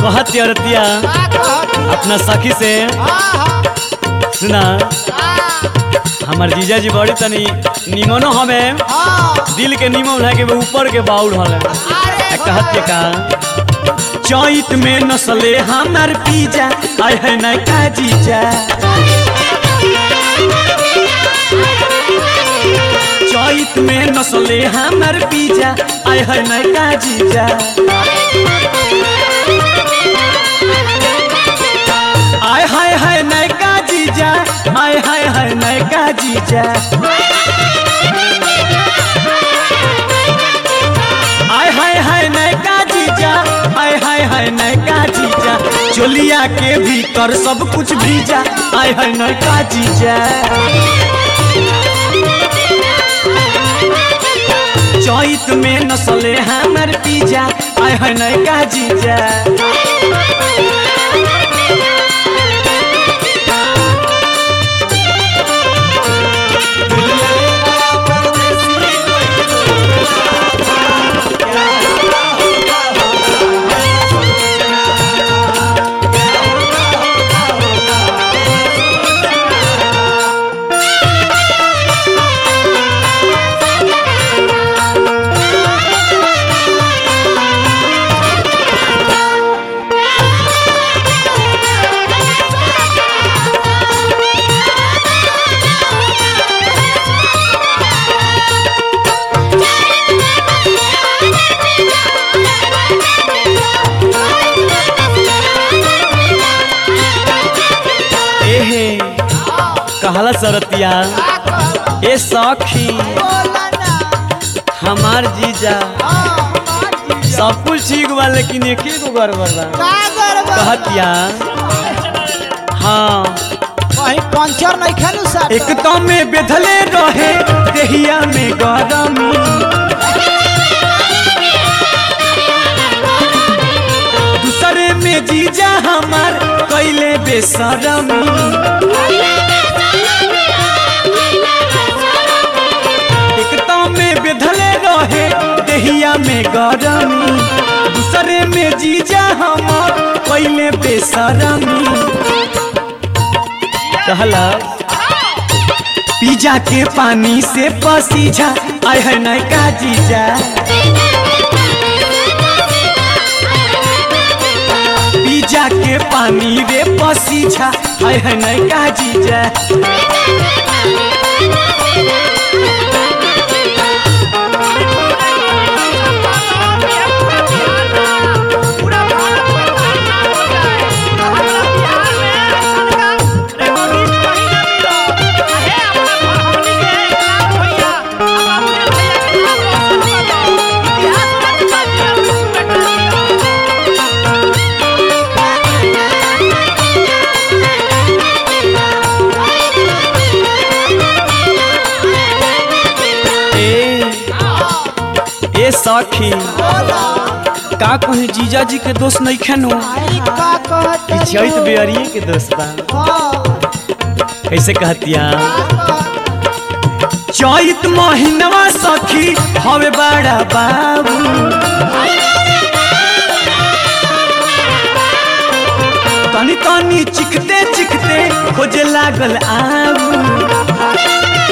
कहत औरतिया अपना सखी से सुना हमार जीजा जी बड़ी तनी निमनो हमें दिल के निमन है कि वो ऊपर के बाउल हले कहत के का चैत में नसले हमार पीजा आय है ना का जीजा चैत में नसले हमार पीजा आय है ना का जीजा आय हाय हाय नयका जीजा आय हाय हाय नयका जीजा आय हाय हाय नयका जीजा आय हाय हाय नयका जीजा चोलिया के भीतर सब कुछ भीजा आय हाय नयका जीजा चैत में नसले हमर पीजा आय हाय नयका जीजा एहे कहला सरतिया ए सखी हमार जीजा सब कुछ ठीक बा लेकिन एक गो गड़बड़ बा कहतिया हाँ कहीं पंचर नहीं खेलू सर एक तो में बेधले रहे देहिया में गरमी दूसरे में जीजा हमार कैले बेसरमी एक तो में बेधले रहे देहिया में गरमी दूसरे में जीजा हमार कैले बेसरमी कहला पिज्जा के पानी से पसीजा आय है नयका जीजा पिज्जा के पानी रे पसीजा आय है नयका जीजा पूरा भारत में प्रचार हो जाए हमारा बिहार में ऐसा का रिकॉर्डिस्ट कहीं ना मिलो है अपना हमनी के इकरार भैया अब अपने भैया के नाम रोशन करो इतिहास में बता दिया ए ए सखी का कहीं जीजा जी के दोस्त नहीं खेनो का कहते चैत बेअरिए के दोस्त बा कैसे कहतिया चैत महीनवा सखी हवे बड़ा बाबू तनी तनी चिखते चिखते खोजे लागल आबू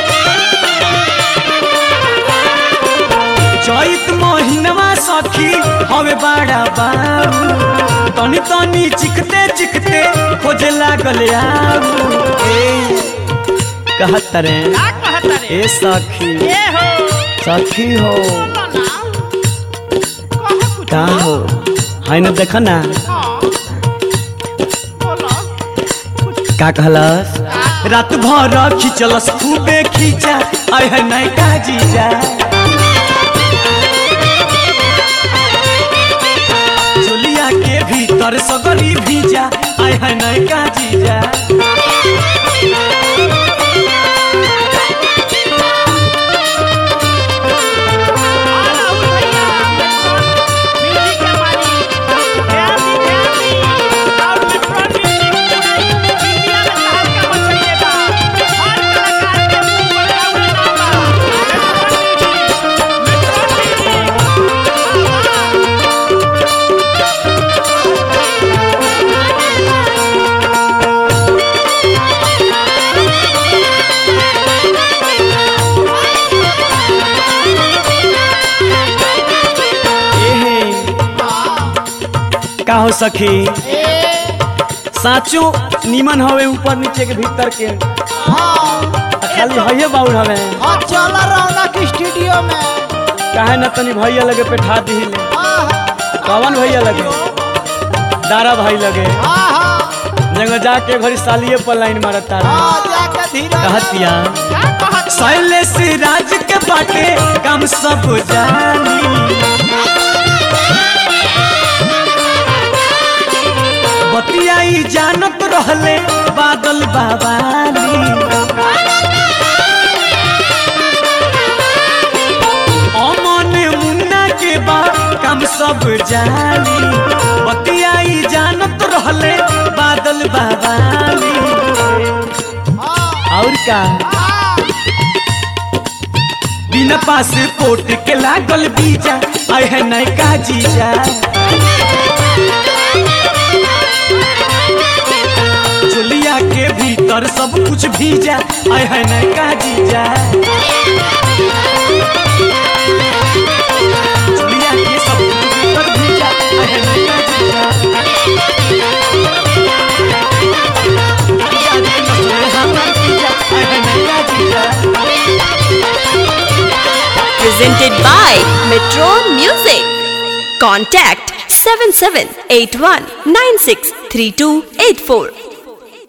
चैत महीनवा सखी हवे बड़ा बाबू तनी तनी चिखते चिखते खोजे लागल आबू ए कहत रे का कहता रे ए सखी ए हो सखी हो कह कुछ का हो है न देख ना बोलो का कहलस रात भर खिंचलस खूबे खींचा आय है नयका जीजा चोलिया के भीतर सगरी भीजा आय है नयका जीजा राहुल भैया म्यूजिक के मालिक ध्यान दी ध्यान दी और मिट्रोन म्यूजिक इंडिया में शहर का बचइए बा हर कलाकार के मुंह पर राहुल नाम बा मिट्रोन म्यूजिक का हो सखी साचो नीमन हवे ऊपर नीचे के भीतर के आ खाली भैया बाउल हवे हाँ चल रौनक स्टूडियो में काहे न तनी भैया लगे पेठा दिहिले हाँ कवन भैया लगे दारा भाई लगे हाँ हाँ जगह जाके घड़ी सालिए पर लाइन मारत तारा हाँ जाके धीरे कहतिया का कहत शैलेश राज के बाटे काम सब जानी बतियाई जानत रहले बादल बाबाली अमन मुन्ना के बा काम सब जानी बतियाई जानत रहले बादल बाबाली हाँ और का बिना पासपोर्ट के लागल बीजा आए है नैका जीजा चुलिया के भीतर सब कुछ भीजा आए है नैका जीजा चुलिया के सब कुछ भीतर भीजा आए है नैका जीजा चुलिया के नसले हमर भीजा आए है नैका जीजा presented by Metro Music. Contact 7781963284.